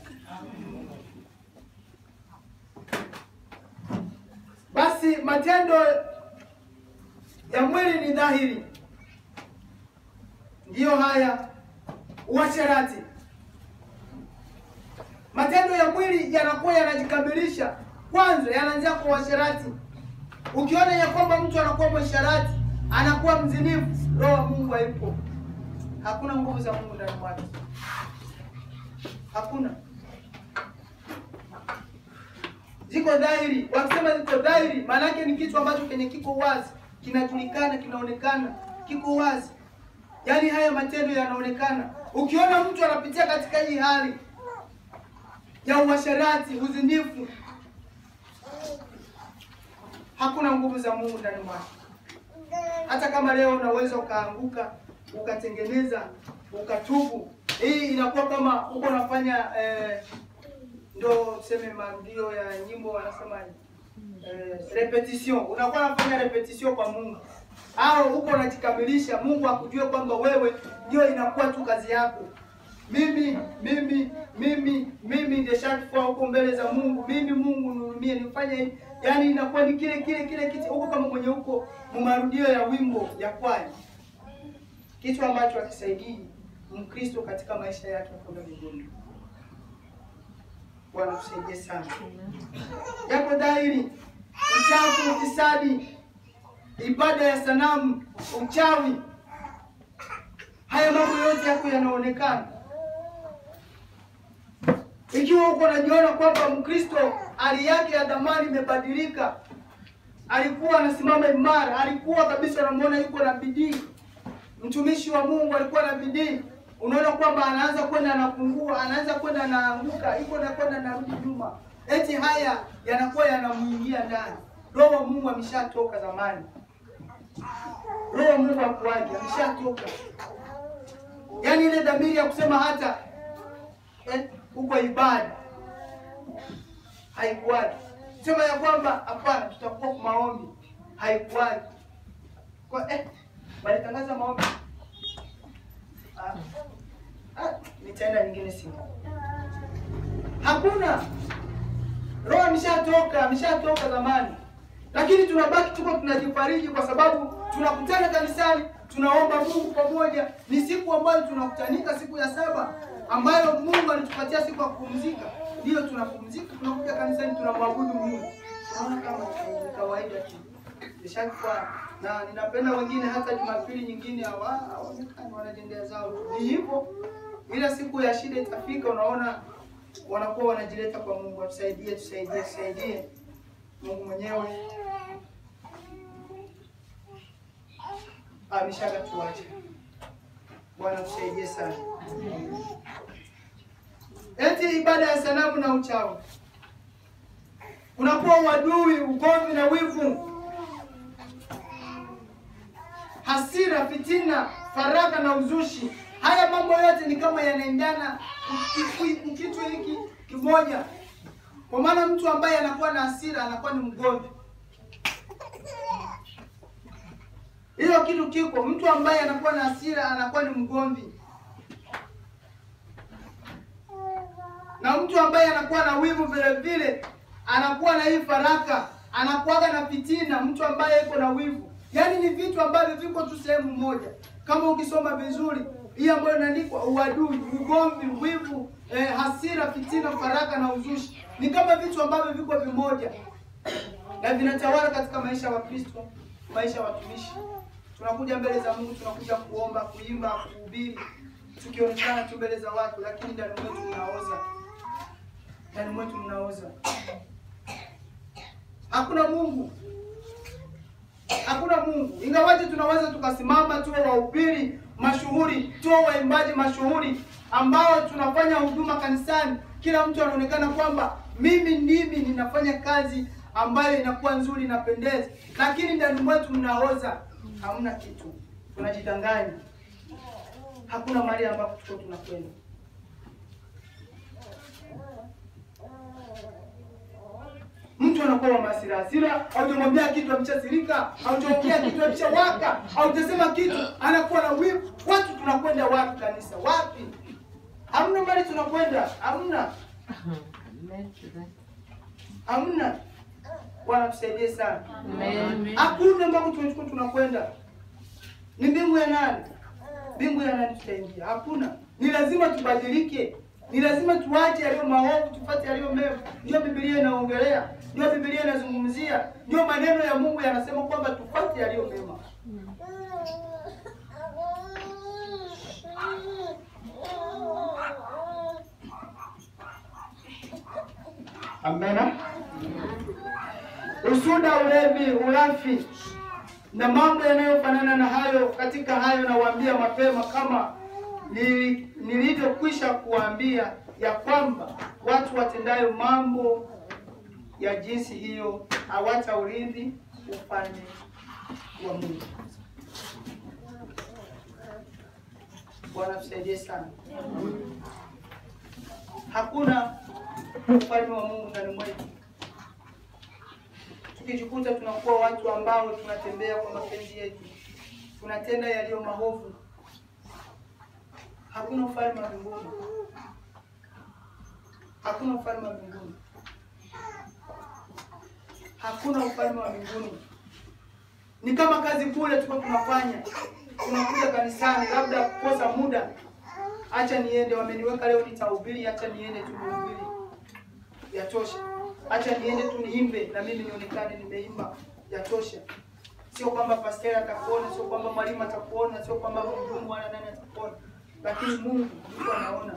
Basi matendo ya mwili ni dhahiri ndiyo haya: uasherati. Matendo ya mwili yanakuwa yanajikamilisha kwanza, yanaanzia kwa uasherati. Ukiona ya kwamba mtu anakuwa mwasherati, anakuwa mzinifu, roho wa Mungu haipo. hakuna nguvu za Mungu ndani mwake, hakuna. Ziko dhahiri. Wakisema ziko dhahiri, maana yake ni kitu ambacho kenye kiko wazi, kinajulikana, kinaonekana, kiko wazi. Yaani haya matendo yanaonekana. Ukiona mtu anapitia katika hii hali ya uasherati, uzinifu, hakuna nguvu za Mungu ndani mwake. Hata kama leo unaweza ukaanguka ukatengeneza ukatubu, hii inakuwa kama uko unafanya eh, ndo tuseme marudio ya nyimbo wanasema eh, repetition. Unakuwa unafanya repetition kwa Mungu au uko unajikamilisha, Mungu akujue kwamba wewe ndio inakuwa tu kazi yako. Mimi mimi mimi mimi ndiye shakifua huko mbele za Mungu. Mimi Mungu nihurumie, nifanye hivi. Yaani inakuwa ni kile kile kile kitu huko kama mwenye huko marudio ya wimbo ya kwaya, kitu ambacho hakisaidii Mkristo katika maisha yake ya kwenda mbinguni. Bwana tusaidie sana. Yako dhahiri uchafu, ufisadi, ibada ya sanamu, uchawi, haya mambo yote yako yanaonekana. Ikiwa uko unajiona kwamba Mkristo hali yake ya dhamani imebadilika, alikuwa anasimama imara, alikuwa kabisa unamwona yuko na bidii, mtumishi wa Mungu alikuwa na bidii, unaona kwamba anaanza kwenda anapungua, anaanza kwenda anaanguka, iko na kwenda anarudi nyuma, eti haya yanakuwa yanamuingia ndani. Roho wa Mungu ameshatoka zamani, Roho wa Mungu akuaje, ameshatoka. Yaani ile dhamiri ya kusema hata eh, huko ibada haikuwaji, sema ya kwamba hapana, tutakuwa kwa maombi, haikuwaji kwa eh, walitangaza maombi ah, ah, nitaenda nyingine siku. Hakuna, roho ameshatoka, ameshatoka zamani, lakini tunabaki tuko tunajifariji kwa sababu tunakutana kanisani, tunaomba Mungu pamoja. Ni siku ambayo tunakutanika, siku ya saba ambayo Mungu alitupatia siku ya kupumzika. Ndiyo tunapumzika, tunakuja kanisani, tunamwabudu Mungu. Naona kama ni kawaida tu ishakuwa na ninapenda wengine hata Jumapili nyingine hawa hawaonekani wanajendea zao. Ni hivyo, ila siku ya shida itafika, unaona wanakuwa wanajileta kwa Mungu, atusaidie, tusaidie, tusaidie. Mungu mwenyewe ameshaga tuache. Bwana tusaidie sana. Eti ibada ya sanamu na uchawi kunakuwa uadui, ugomvi na wivu, hasira, fitina, faraka na uzushi. Haya mambo yote ni kama yanaendana kitu hiki kimoja, kwa maana mtu ambaye anakuwa na hasira anakuwa ni mgomvi. Hiyo kitu kiko, mtu ambaye anakuwa na hasira anakuwa ni mgomvi, na mtu ambaye anakuwa na wivu vile vile anakuwa na hii faraka, anakuwaga na fitina. Mtu ambaye yuko na wivu, yaani ni vitu ambavyo viko tu sehemu moja. Kama ukisoma vizuri hii ambayo inaandikwa uadui, ugomvi, wivu, eh, hasira, fitina, faraka na uzushi, ni kama vitu ambavyo viko vimoja na vinatawala katika maisha ya Wakristo, maisha ya watumishi. Tunakuja mbele za Mungu, tunakuja kuomba, kuimba, kuhubiri, tukionekana tu mbele za watu, lakini ndani mwetu mnaoza, ndani mwetu mnaoza. Hakuna Mungu, hakuna Mungu. Ingawaje tunaweza tukasimama tuwe wahubiri mashuhuri, tuwe waimbaji mashuhuri ambao tunafanya huduma kanisani, kila mtu anaonekana kwamba mimi ndimi ninafanya kazi ambayo inakuwa nzuri, inapendeza, lakini ndani mwetu mnaoza, hamna kitu, tunajidanganya. Hakuna mahali ambapo tuko tunakwenda. Mtu anakuwa wa hasira hasira, haujamwambia kitu ameshasirika, haujamwambia kitu ameshawaka, haujasema kitu anakuwa na wivu. Watu tunakwenda wapi kanisa? Wapi? Hamna mahali tunakwenda, hamna, hamna. Bwana tusaidie sana. Hakuna ambako tumechukua tunakwenda. Ni mbingu ya nani? Mbingu ya nani tutaingia? Hakuna. Ni lazima tubadilike. Ni lazima tuache yaliyo maovu, tufuate yaliyo mema. Ndio Biblia inaongelea, ndio Biblia inazungumzia, ndio maneno ya Mungu yanasema kwamba tufuate yaliyo mema. Amena. Usuda, ulevi, ulafi na mambo yanayofanana na hayo. Katika hayo nawaambia mapema, kama nili- nilivyokwisha kuwaambia ya kwamba watu watendayo mambo ya jinsi hiyo hawataurithi ufalme wa Mungu. Bwana tusaidie sana. Hakuna ufalme wa Mungu ndani mwetu. Tukijikuta tunakuwa watu ambao tunatembea kwa mapenzi yetu, tunatenda yaliyo maovu, hakuna ufalme wa mbinguni. Hakuna ufalme wa mbinguni. Hakuna ufalme wa mbinguni. Ni kama kazi kule tuko tunafanya, tunakuja kanisani, labda kukosa muda, acha niende, wameniweka leo nitahubiri, acha niende tu nihubiri, yatosha. Acha niende tu niimbe na mimi nionekane nimeimba, yatosha. Sio kwamba pasteri atakuona, sio kwamba mwalimu atakuona, sio kwamba mhudumu wala nani atakuona, lakini Mungu yuko anaona.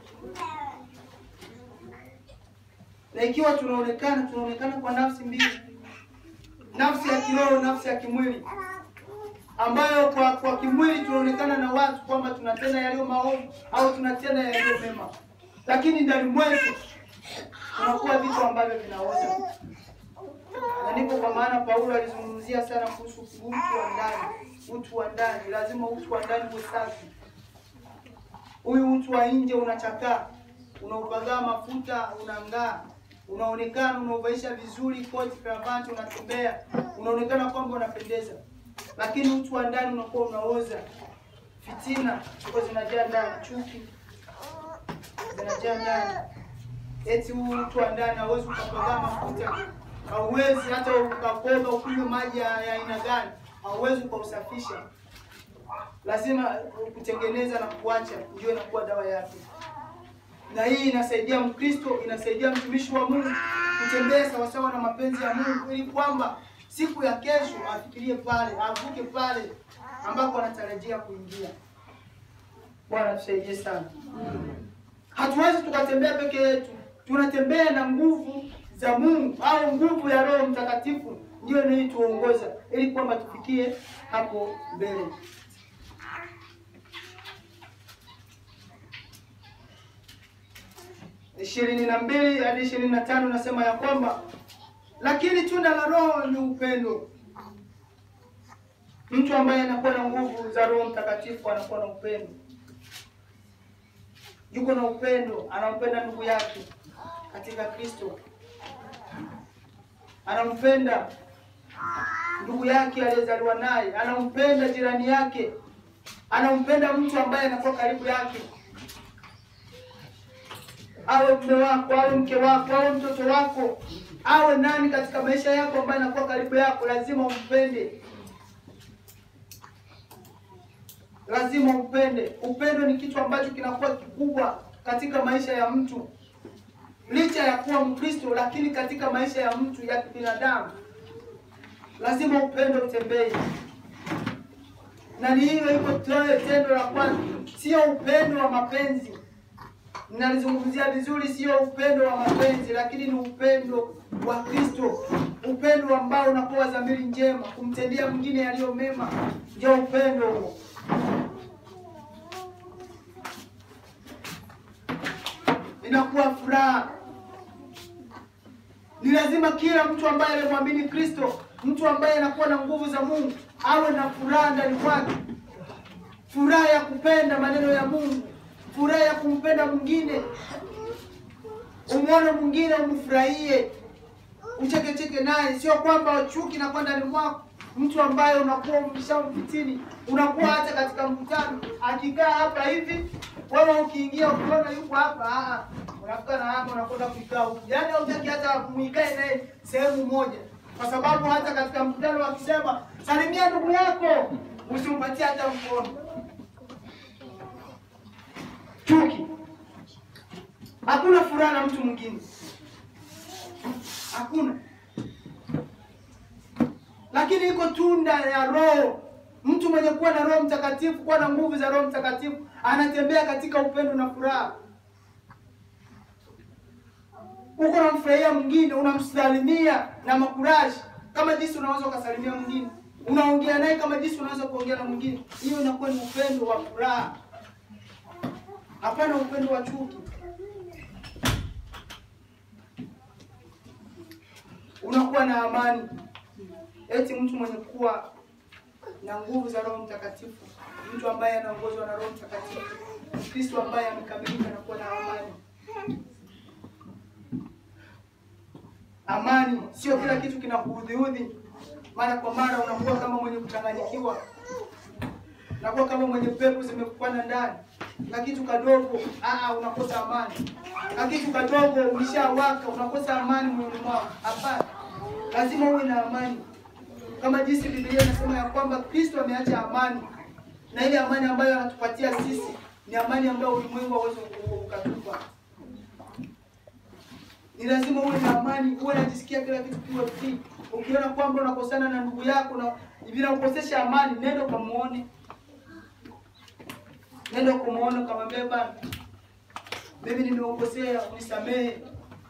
Na ikiwa tunaonekana, tunaonekana kwa nafsi mbili, nafsi ya kiroho, nafsi ya kimwili, ambayo kwa kwa kimwili tunaonekana na watu kwamba tunatenda yaliyo maovu au tunatenda yaliyo mema, lakini ndani mwetu tunakuwa vitu ambavyo vinaoza. Na ndipo kwa maana Paulo alizungumzia sana kuhusu utu wa ndani. Utu wa ndani, lazima utu wa ndani uwe safi. Huyu utu wa nje unachakaa, unaupagaa mafuta, unang'aa, unaonekana, unauvaisha vizuri koti, kravati, unatembea, unaonekana kwamba unapendeza, lakini utu wa ndani unakuwa unaoza. Fitina ziko zinajaa ndani, chuki zinajaa ndani eti huu mtu wa ndani hauwezi ukapagaa mafuta, hauwezi hata ukakoga ukunywe maji ya ya aina gani, hauwezi ukausafisha. Lazima kutengeneza na kuacha ndio inakuwa dawa yake, na hii inasaidia Mkristo, inasaidia mtumishi wa Mungu kutembea sawasawa na mapenzi ya Mungu, ili kwamba siku ya kesho afikirie pale, avuke pale ambako anatarajia kuingia. Bwana tusaidie sana. Hatuwezi tukatembea peke yetu, tunatembea na nguvu za Mungu au nguvu ya Roho Mtakatifu ndio inayotuongoza ili kwamba tufikie hapo mbele. ishirini na mbili hadi ishirini na tano nasema ya kwamba lakini tunda la Roho ni upendo. Mtu ambaye anakuwa na nguvu za Roho Mtakatifu anakuwa na upendo yuko na upendo, anampenda ndugu yake katika Kristo, anampenda ndugu yake aliyezaliwa naye, anampenda jirani yake, anampenda mtu ambaye anakuwa karibu yake, awe mume wako, awe mke wako, awe mtoto wako, awe nani katika maisha yako ambaye anakuwa karibu yako, lazima umpende. lazima upende. Upendo ni kitu ambacho kinakuwa kikubwa katika maisha ya mtu, licha ya kuwa Mkristo, lakini katika maisha ya mtu ya kibinadamu lazima upendo utembee, na ni hiyo iko toe tendo la kwanza, sio upendo wa mapenzi. Ninalizungumzia vizuri, sio upendo wa mapenzi, lakini ni upendo wa Kristo, upendo ambao unakuwa dhamiri njema, kumtendea mwingine yaliyo mema, ndio upendo huo. inakuwa furaha. Ni lazima kila mtu ambaye anamwamini Kristo, mtu ambaye anakuwa na nguvu za Mungu, awe na furaha ndani mwake, furaha ya kupenda maneno ya Mungu, furaha ya kumpenda mwingine, umwone mwingine umfurahie, uchekecheke naye, sio kwamba chuki na ndani mwako mtu ambaye unakuwa umeshamfitini, unakuwa hata katika mkutano akikaa hapa hivi, wewe ukiingia ukiona yuko hapa, ah, unafika na hapa unakwenda kuikaa huku, yaani hautaki hata muikae naye sehemu moja, kwa sababu hata katika mkutano wakisema salimia ndugu yako, usimpatie hata mkono. Chuki, hakuna furaha na mtu mwingine, hakuna lakini iko tunda ya Roho. Mtu mwenye kuwa na Roho Mtakatifu, kuwa na nguvu za Roho Mtakatifu, anatembea katika upendo na furaha. uko unamfurahia mwingine, unamsalimia na makuraji kama jinsi unaweza ukasalimia mwingine, unaongea naye kama jinsi unaweza kuongea na mwingine. Hiyo inakuwa ni upendo wa furaha, hapana upendo wa chuki. Unakuwa na amani. Eti mtu mwenye kuwa na nguvu za Roho Mtakatifu, mtu ambaye anaongozwa na Roho Mtakatifu, Kristo ambaye amekamilika na kuwa na amani. Amani sio kila kitu kinakuudhiudhi, mara kwa mara unakuwa kama mwenye kuchanganyikiwa, unakuwa kama mwenye pepo zimekupanda ndani, na kitu kadogo aa, unakosa amani, na kitu kadogo ulishawaka, unakosa amani moyoni mwako. Hapana, lazima uwe na amani, kama jinsi Biblia inasema ya kwamba Kristo ameacha amani, na ile amani ambayo anatupatia sisi ni amani ambayo ulimwengu hauwezi ukatupa. Ni lazima uwe na amani, uwe unajisikia kila kitu kiwe free. Ukiona kwamba unakosana na ndugu yako na bila ukosesha amani, nenda ukamuone, nenda ukamuone, ukamwambia bana, mimi nimekukosea, unisamehe,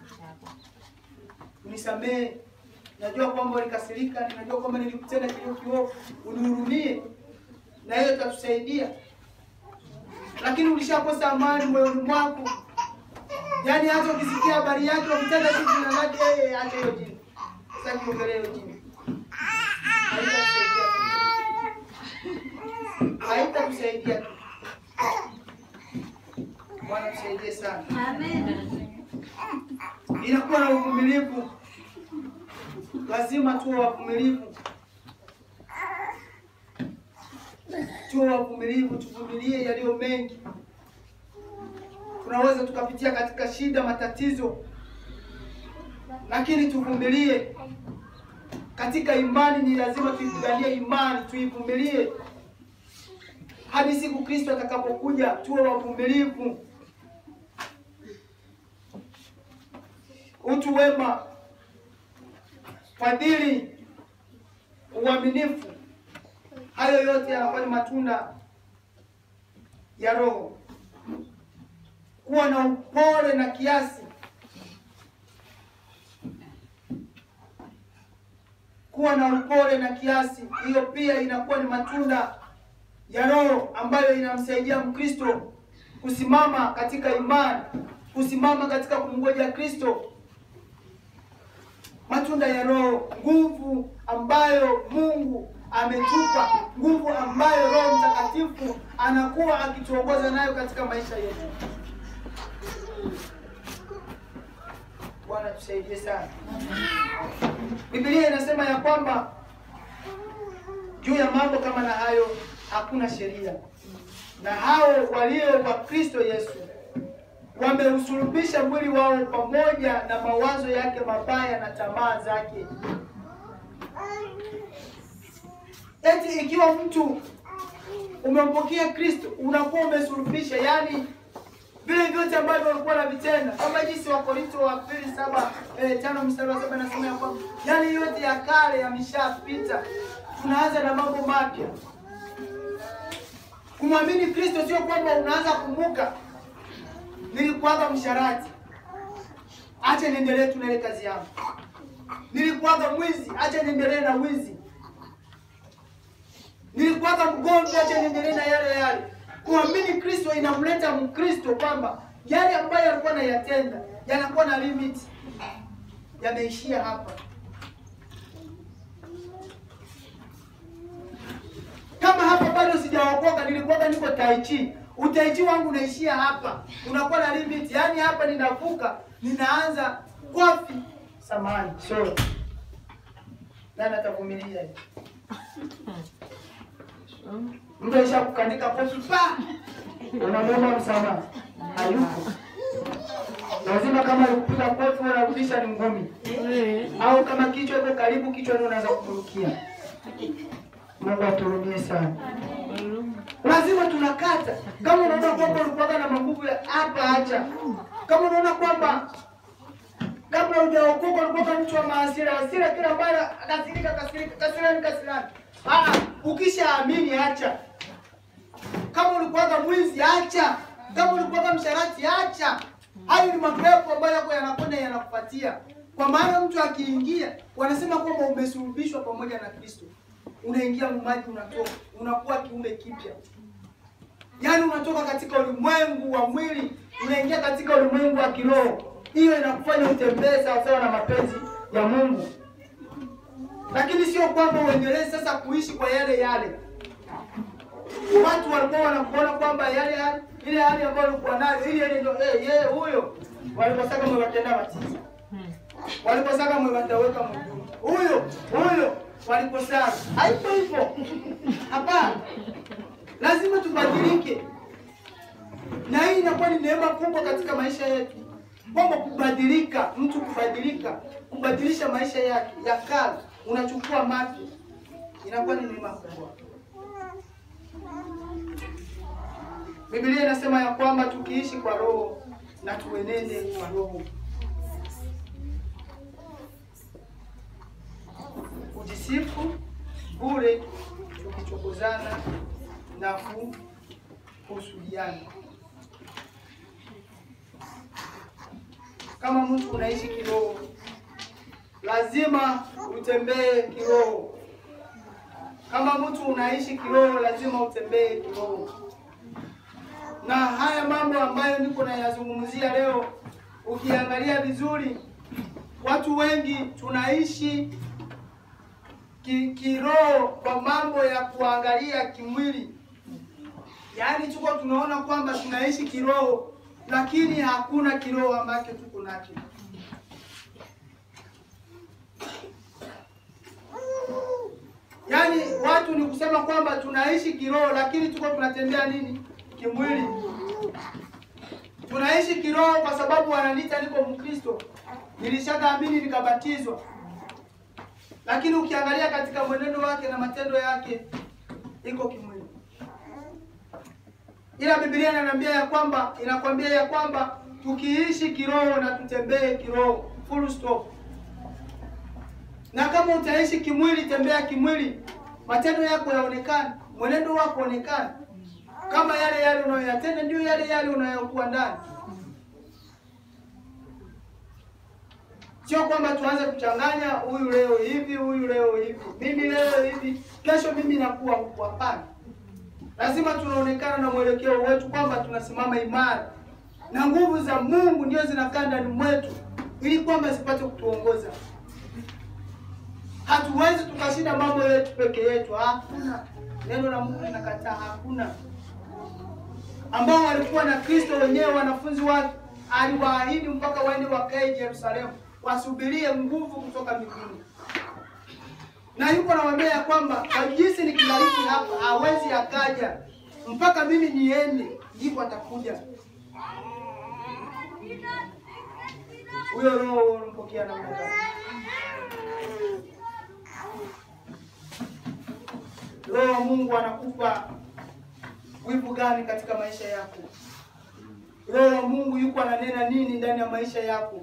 unisamehe. Najua kwamba ulikasirika, ninajua kwamba nilikutenda kilio kiovu, unihurumie, na hiyo itatusaidia. Lakini ulishakosa amani moyoni mwako, yaani hata ukisikia habari yake ukitenda kitu jina lake, yeye acha hiyo jina, sasa kiongelea hiyo jina, haitakusaidia kitu, haitakusaidia kitu. Bwana tusaidie sana. Inakuwa na uvumilivu, lazima tuwe wavumilivu, tuwe wavumilivu, tuvumilie yaliyo mengi. Tunaweza tukapitia katika shida, matatizo, lakini tuvumilie. Katika imani ni lazima tuipiganie imani, tuivumilie hadi siku Kristo atakapokuja. Tuwe wavumilivu, utu wema, fadhili, uaminifu. Hayo yote yanakuwa ni matunda ya Roho. Kuwa na upole na kiasi, kuwa na upole na kiasi, hiyo pia inakuwa ni matunda ya Roho ambayo inamsaidia Mkristo kusimama katika imani, kusimama katika kumngoja Kristo. Matunda ya Roho, nguvu ambayo Mungu ametupa, nguvu ambayo Roho Mtakatifu anakuwa akituongoza nayo katika maisha yetu. Bwana tusaidie sana. Biblia inasema ya kwamba juu ya mambo kama na hayo hakuna sheria, na hao walio wa Kristo Yesu wameusulubisha mwili wao pamoja na mawazo yake mabaya na tamaa zake. Eti ikiwa mtu umempokea Kristo unakuwa umesulubisha, yaani vile vyote ambavyo walikuwa wanavitenda, kama jinsi wa Korinto wa pili saba eh, tano mstari wa saba nasema ya kwamba yaani yote ya kale yameshapita, tunaanza na mambo mapya. Kumwamini Kristo sio kwamba unaanza kumbuka nilikuwaga msharati, acha niendelee tu na ile kazi yangu. Nilikuwaga mwizi, acha niendelee na wizi. Nilikuwaga mgomvi, acha niendelee na yale yale. Kuamini Kristo inamleta Mkristo kwamba yale ambayo alikuwa anayatenda yanakuwa na limit, yameishia hapa. Kama hapa bado sijaokoka, nilikuwaga niko taichi, utaichi wangu unaishia hapa, unakuwa na limit. Yaani hapa ninavuka, ninaanza kofi samani sorry, nani atavumilia hiyo? Mtu aisha kukandika kofi pa, unamwomba msamaha, hayupo. Lazima kama alikupiga kofi unarudisha ni ngumi, au kama kichwa iko karibu, kichwa ndio unaanza kurukia. Mungu aturumie sana. Lazima tunakata. Kama unaona kwamba ulikuwa na maguvu ya hapa, acha. Kama unaona kwamba kabla hujaokoka ulikuwa mtu wa maasira, hasira kila mara, kasirika kasirika, kasirani kasirani. Ah, ukishaamini acha. Kama ulikuwa mwizi acha. Kama ulikuwa msharati acha. Hayo ni mapepo ambayo yako yanakwenda yanakupatia, kwa maana mtu akiingia, wanasema kwamba umesulubishwa pamoja na Kristo, unaingia maji, unatoka, unakuwa kiumbe kipya. Yaani unatoka katika ulimwengu wa mwili unaingia katika ulimwengu wa kiroho. Hiyo inakufanya utembee sawasawa na mapenzi ya Mungu, lakini sio kwamba uendelee sasa kuishi kwa yale yale. Watu walikuwa wanakuona kwamba yale yale ile hali ambayo ulikuwa nayo ile ile ndio eh yeye huyo waliposaka mwewatenda matiza waliposaka mwewataweka mguu huyo huyo waliposaka haipo hivyo. Hapana, lazima tubadilike, na hii inakuwa ni neema kubwa katika maisha yetu, kwamba kubadilika, mtu kubadilika, kubadilisha maisha yake ya kale, unachukua mapya, inakuwa ni neema kubwa. Biblia inasema ya kwamba tukiishi kwa roho na tuenende kwa roho. Kujisifu bure tukichokozana na kuhusudiana. Kama mtu unaishi kiroho, lazima utembee kiroho. Kama mtu unaishi kiroho, lazima utembee kiroho na haya mambo ambayo niko nayazungumzia leo, ukiangalia vizuri, watu wengi tunaishi ki, kiroho kwa mambo ya kuangalia kimwili, yaani tuko tunaona kwamba tunaishi kiroho, lakini hakuna kiroho ambacho tuko nacho. Yaani watu ni kusema kwamba tunaishi kiroho, lakini tuko tunatembea nini kimwili. Tunaishi kiroho kwa sababu wananiita niko Mkristo, nilishakaamini nikabatizwa, lakini ukiangalia katika mwenendo wake na matendo yake iko kimwili. Ila Biblia inaniambia ya kwamba inakwambia ya kwamba tukiishi kiroho na tutembee kiroho, full stop. Na kama utaishi kimwili, tembea kimwili, matendo yako yaonekane, mwenendo wako onekane kama yale yale unayoyatenda ndio yale yale unayokuwa ndani. Sio kwamba tuanze kuchanganya, huyu leo hivi, huyu leo hivi, mimi leo hivi, kesho mimi nakuwa huku. Hapana, lazima tunaonekana na mwelekeo wetu kwamba tunasimama imara na nguvu za Mungu ndio zinakaa ndani mwetu, ili kwamba zipate kutuongoza. Hatuwezi tukashinda mambo yetu peke yetu, hakuna. Neno la Mungu linakataa, hakuna ambao walikuwa na Kristo wenyewe, wanafunzi wake aliwaahidi mpaka waende wakae Yerusalemu, wasubirie nguvu kutoka mbinguni. Na yuko nawaambia ya kwamba kwa jinsi nikibariki hapa hawezi akaja mpaka mimi niende, ndipo atakuja. Huyo roho unampokea namna gani? Roho wa Mungu anakupa wivu gani katika maisha yako? Roho wa Mungu yuko ananena nini ndani ya maisha yako?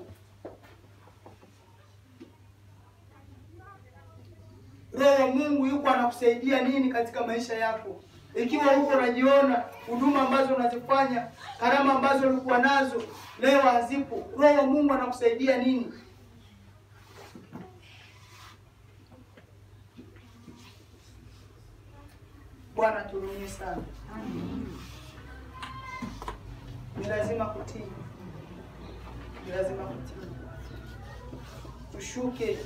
Roho wa Mungu yuko anakusaidia nini katika maisha yako? Ikiwa huko unajiona huduma ambazo unazifanya, karama ambazo ulikuwa nazo leo hazipo, Roho wa Mungu anakusaidia nini? Bwana turumie sana. Ni lazima kutii, ni lazima kutii, tushuke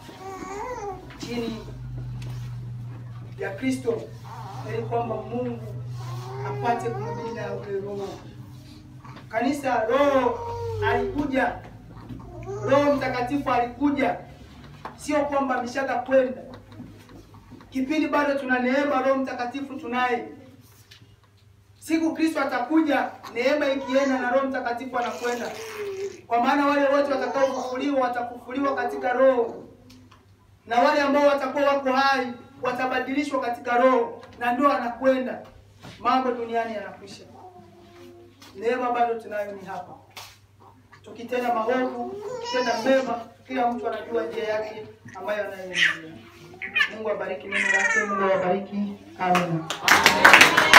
chini ya Kristo ili kwamba Mungu apate kumimina ule Roho. Kanisa, Roho alikuja, Roho Mtakatifu alikuja, sio kwamba ameshaka kwenda kipindi bado tuna neema, Roho Mtakatifu tunaye. Siku Kristo atakuja, neema ikienda na Roho Mtakatifu anakwenda, kwa maana wale wote watakaofufuliwa watafufuliwa katika Roho, na wale ambao watakuwa wako hai watabadilishwa katika Roho, na ndio anakwenda. Mambo duniani yanakwisha, neema bado tunayo, ni hapa. Tukitenda maovu, tukitenda mema, kila mtu anajua njia yake ambayo anayoendelea. Mungu abariki neno lake. Mungu awabariki. Amina.